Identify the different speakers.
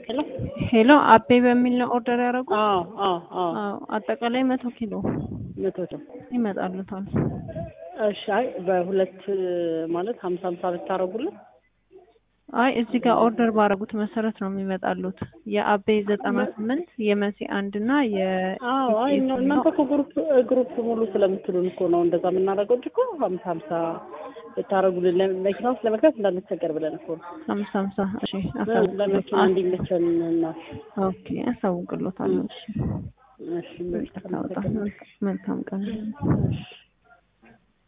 Speaker 1: ሄሎ
Speaker 2: ሄሎ አቤ በሚል ነው ኦርደር ያደረጉት?
Speaker 1: አዎ አዎ አዎ
Speaker 2: አዎ አጠቃላይ መቶ ኪሎ
Speaker 1: መቶ ነው።
Speaker 2: ይመጣሉታል።
Speaker 1: እሺ አይ በሁለት ማለት ሀምሳ ሀምሳ ብታረጉልን
Speaker 2: አይ እዚህ ጋር ኦርደር ባደረጉት መሰረት ነው የሚመጣሉት። የአቤ ዘጠና ስምንት የመሲ አንድ እና የ
Speaker 1: አዎ አይ ነው እናንተ እኮ ግሩፕ ግሩፕ ሙሉ ስለምትሉን እኮ ነው እንደዛ የምናደርገው እንጂ እኮ ሀምሳ ሀምሳ ብታረጉልን ለመኪና ውስጥ ለመግባት እንዳንቸገር ብለን እኮ ነው።
Speaker 2: ሀምሳ ሀምሳ እሺ
Speaker 1: ለመኪና እንዲመቸን እና
Speaker 2: ኦኬ አሳውቅሎታለሁ። እሺ
Speaker 1: እሺ
Speaker 2: መልካም ቀን።
Speaker 1: እሺ